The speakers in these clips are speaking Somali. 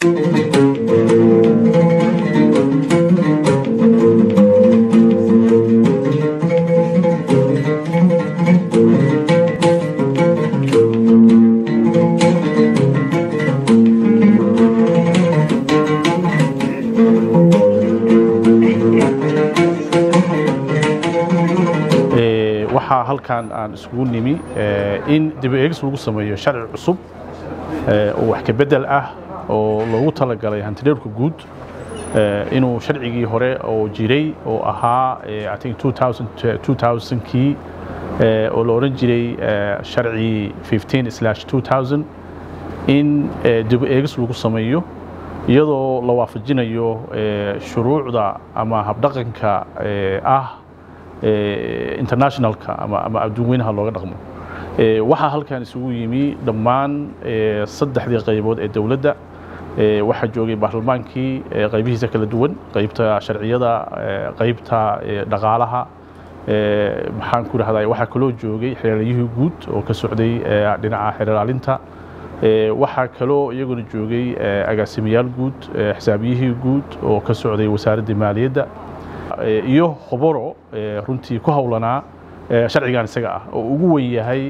waxaa halkan aan isugu nimi in dib eegis lagu sameeyo sharci cusub oo wax ka bedel ah oo loogu talagalay hantidheerka guud inuu sharcigii hore oo jiray oo ahaa I think 2000kii oo la oran jiray sharci 15/2000 in dib eegis lagu sameeyo iyadoo la waafajinayo shuruucda ama habdhaqanka ah internationalka ama adduunweynaha looga dhaqmo waxaa halkan isugu yimi dhammaan saddexdii qaybood ee dowladda waxaa joogay baarlamaankii qaybihiisa kala duwan qaybta sharciyada qaybta dhaqaalaha maxaan ku rahdaa waxaa kaloo joogay xeeryihii guud oo ka socday dhinaca xeeraalinta waxaa kaloo iyaguna joogay agaasimayaal guud xisaabiyihii guud oo ka socday wasaaradda maaliyadda iyo khoboro runtii ku howlanaa sharcigan isaga ah oo ugu wen yahay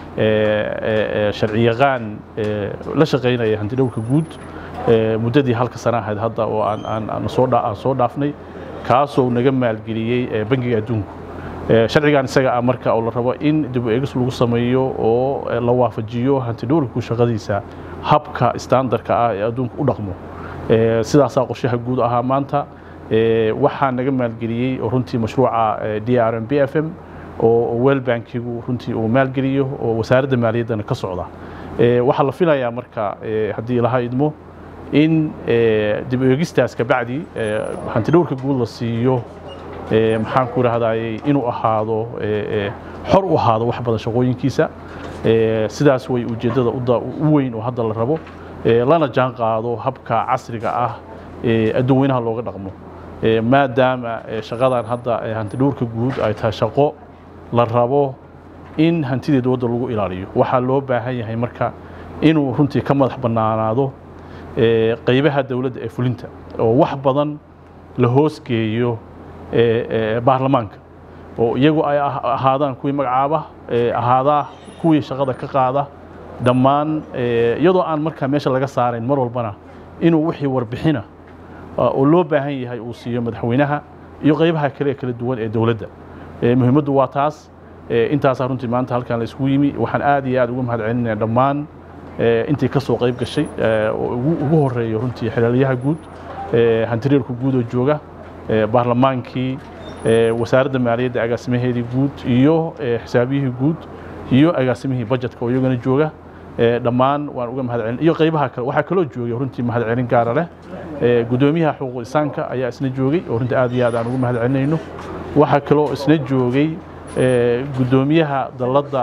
sharciyaqaan la shaqaynaya hantidhowrka guud muddadii halka sana ahayd hadda oo aan soo dhaafnay kaasoo naga maalgeliyey bangiga adduunku sharcigan isaga ah marka oo la rabo in dib eegis lagu sameeyo oo la waafajiyo hantidhowrku shaqadiisa habka standarka ah ee adduunka u dhaqmo sidaasaa qorshaha guud ahaa maanta waxaa naga maalgeliyey oo runtii mashruuca d r m b f m oo wel bankigu runtii uu maalgeliyo oo wasaaradda maaliyaddana ka socda waxaa la filayaa marka haddii laha idmo in dib eegistaas kabacdi hantidhowrka guud la siiyo maxaan ku rahdaayey inuu ahaado xor u ahaado wax badan shaqooyinkiisa sidaas way ujeeddada u weyn oo hadda la rabo lana jaan qaado habka casriga ah ee adduunweynaha looga dhaqmo maadaama shaqadan hadda hantidhowrka guud ay tahay shaqo la rabo in hantidii dowladda lagu ilaaliyo waxaa loo baahan yahay marka inuu runtii ka madax bannaanaado qaybaha dowladda ee fulinta oo wax badan la hoosgeeyo baarlamaanka oo iyagu ay ahaadaan kuwii magacaaba ahaadaa kuwii shaqada ka qaada dhammaan iyadoo aan markaa meesha laga saarayn mar walbana inuu wixii warbixina oo loo baahan yahay uu siiyo madaxweynaha iyo qaybaha kale ee kala duwan ee dowladda muhiimaddu waa taas intaasaa runtii maanta halkan la isugu yimi waxaan aad iyo aad uga mahad celinaya dhammaan intii ka soo qayb gashay oo ugu horeeyo runtii xilaalyaha guud hantiriirka guud oo jooga baarlamaankii wasaaradda maaliyadda agaasimaheedii guud iyo xisaabiyihii guud iyo agaasimihii bajetka oo iyagana jooga dhammaan waan uga mahad celin iyo qaybaha kale waxaa kaloo joogay runtii mahad celin gaara leh gudoomiyaha xuquuq insaanka ayaa isna joogay oo runtii aad iyo aad aan uga mahad celinayno waxaa kaloo isna joogay gudoomiyaha dalladda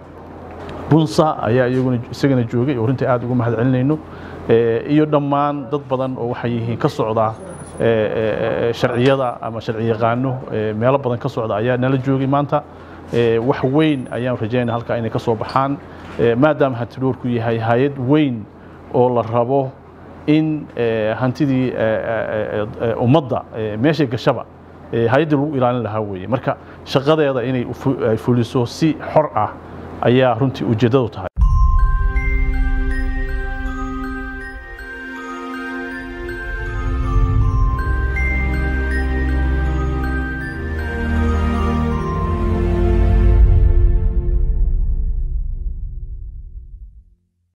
bunsa ayaa iyaguna isagana joogay oo runtii aad uga mahad celinayno iyo dhammaan dad badan oo waxay yihiin ka socda sharciyada ama sharci yaqaano meelo badan ka socda ayaa nala joogay maanta wax weyn ayaan rajaynaa halkaa inay ka soo baxaan maadaama hantidhoorku yahay hay-ad weyn oo la rabo in hantidii ummadda meeshay gashaba hay-addii lagu ilaalin lahaa weeye marka shaqadeeda inay fuliso si xor ah ayaa runtii ujeeddadu tahay